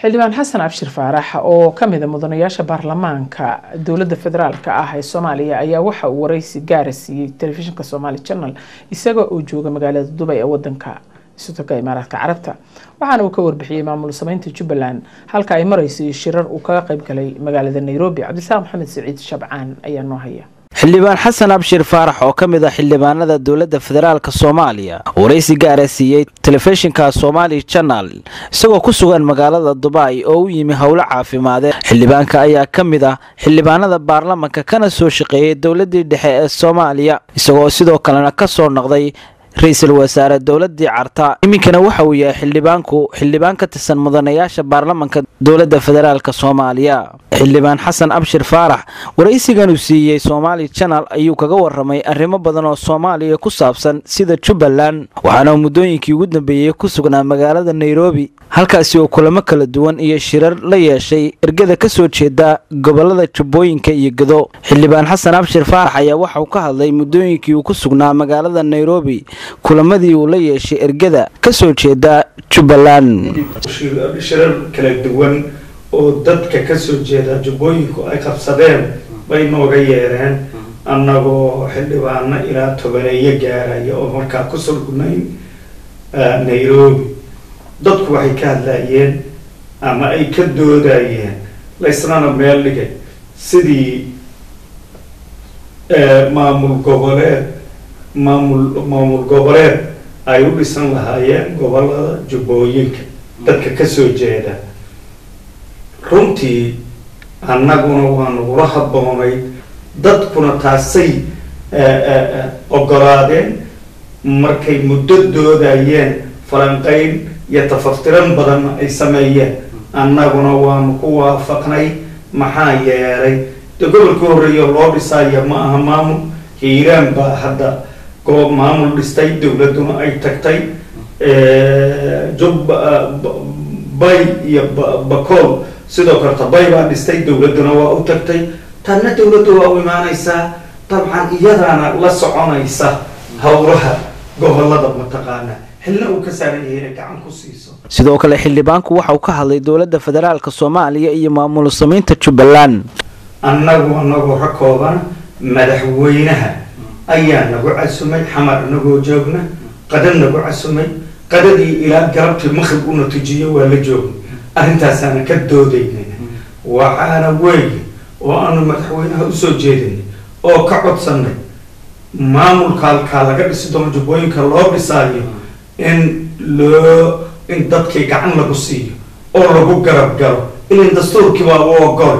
xildhibaan xasan abshir faarax oo kamida mudanayaasha baarlamaanka dowlada federaalk ah ee soomaaliya ayaa waxa uu wareysi gaara siiyey telefishinka somaali channel isaga oo jooga magaalada dubay ee wadanka isotoka imaaraadka carabta waxaana uu ka warbixiyey maamul sameynta jubbaland halka ay mareyso iyo shirar uu kaga qayb galay magaalada nairobi cabdisaaq maxamed siciid shabcaan ayaa noo haya xildhibaan xasan abshir faarax oo ka mid ah xildhibaanada dowladda federaalk soomaaliya waraysi gaara siiyey telefishinka somaali janal isagoo ku sugan magaalada dubai oo u yimi howlo caafimaadee xildhibaanka ayaa ka mid ah xildhibaanada baarlamanka kana soo shaqeeyay dowladii dhexe ee soomaaliya isagoo sidoo kalena kasoo noqday ra-iisul wasaare dowladii carta iminkana waxa uu yahay xildhibaanku xildhibaan ka tirsan mudanayaasha baarlamanka dowladda federaalk soomaaliya xildhibaan xasan abshir faarax waraysigan uu siiyey somaali janal ayuu kaga waramay arrimo badan oo soomaaliya ku saabsan sida jubbaland waxaana muddooyinkii ugu dambeeyey ku sugnaa magaalada nairobi halkaasi oo kulamo kala duwan iyo shirar la yeeshay ergada ka soo jeeda gobolada jubbooyinka iyo gedo xildhibaan xasan abshir faarax ayaa waxauu ka hadlay muddooyinkii uu ku sugnaa magaalada nairobi kulamadii uu la yeeshay ergada ka soo jeeda jubbaland shirar kala duwan oo dadka ka soo jeeda jubbooyinku ay qabsadeen bay nooga yeereen annagoo xildhibaano ilaa tobaneeyo gaaraya oo markaa ku sulgnayn nairobi dadku waxay ka hadlayeen ama ay ka doodayeen laysnana meel dhigay sidii maamul goboleed maamul maamul goboleed ay u dhisan lahaayeen gobolada jubbooyinka dadka kasoo jeeda runtii annaguna waa nagula habboonay dadkuna taasay ogolaadeen markay muddo doodayeen falanqeyn iyo tafaftiran badanna ay sameeyeen annaguna waanu ku waafaqnay maxaa yeelay de gobolka horreeya loo dhisaya ma aha maamul hiiraan baa hadda goob maamul dhistay dowladduna ay tagtay jub bay iyo bakool sidoo kaleta bay baa dhistay dowladduna waa u tagtay tanna dowladdu waa u imaanaysaa dabcan iyadaana la soconaysa howlaha gobolada mataqaana xilna uu ka saaran yahay inay gacan ku siiso sidoo kale xildhibaanku waxa uu ka hadlay dowladda federaalk soomaaliya iyo maamul sameynta jubbaland annagu anagoo ka kooban madaxweynaha ayaa nagu casumay xamar anagoo joogna qada nagu casumay qadadii ilaa galabtii maqrib una tujiyo waa la joognay arrintaasaana ka doodaynay waxaana weeye oo aanu madaxweynaha usoo jeedinay oo ka codsanay maamulka halkaa laga dhisi doono jubbooyinka loo dhisaayo in loo in dadkii gacan lagu siiyo oo lagu garab galo ilin dastuurkii baa u ogol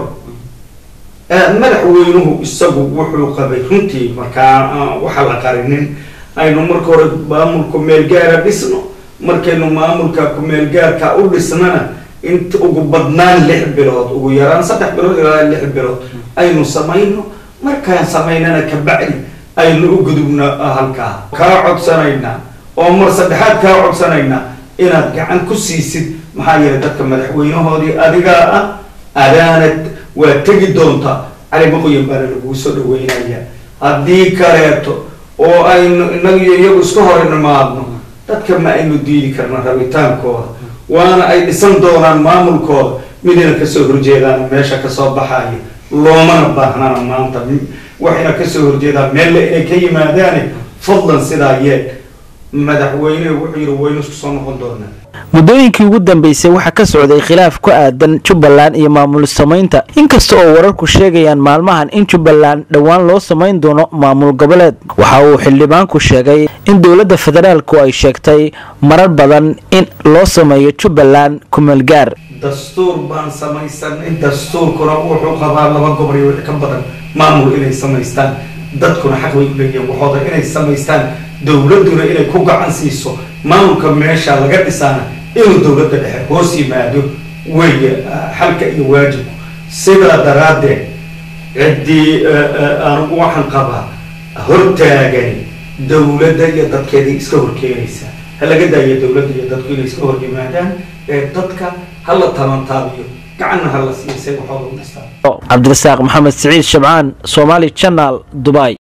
madaxweynuhu isagu wuxuu qabay runtii markaa waxaa la qarinin aynu marka hore maamulka meelgaara dhisno markaynu maamulka kumeelgaarka u dhisnana inta ugu badnaan lix bilood ugu yaraan saddex bilood ilaa lix bilood aynu samayno markaan samaynana kabacdi aynu u gudubno halkaa kaa codsanaynaa oo mar saddexaad kaa codsanaynaa inaad gacan ku siisid maxaa yeelay dadka madaxweynahoodii adigaa ah adaanad waa tegi doontaa cali maqoyan baana lagugu soo dhaweynaya haddii kaleeto oo aynu inagiyo iyagu iska hor nimaadno dadka ma aynu diidi karna rabitaankooda waana ay dhisan doonaan maamulkooda midina kasoo horjeedaan meesha kasoo baxaya loomana baahnana maanta waxayna kasoo horjeedaan meelle inay ka yimaadaane fadlan sidaa yee madaxweyne wuxuu yidhi waynu isku soo noqon doonaa muddooyinkii ugu dambeysay waxaa ka socday khilaaf ku aadan jubbaland iyo maamul sameynta inkasta oo wararku sheegayaan maalmahan in jubbaland dhowaan loo samayn doono maamul goboleed waxa uu xildhibaanku sheegay in dowladda federaalku ay sheegtay marar badan in loo sameeyo jubbaland kumeelgaar dastuur baan samaysanay dastuurkuna wuxuu qabaa laba gobol iyo wixii ka badan maamul inay samaystaan dadkuna xaq way u leeyihiin waxooda inay samaystaan dowladduna inay ku gacan siiso maamulka meesha laga dhisaana inuu dowladda dhexe hoos yimaado weeye xalka iyo waajibku sidaa daraaddeed ciddii anugu waxaan qabaa hortaagani dowladda iyo dadkeedii iska horkeenaysa ha laga daayo dowladda iyo dadku inay iska hor yimaadaan ee dadka ha la tabantaabiyo gacanna ha la siisay waxooda u dhistaan cabdirasaaq maxamed siciid shabcaan somaali janal dubai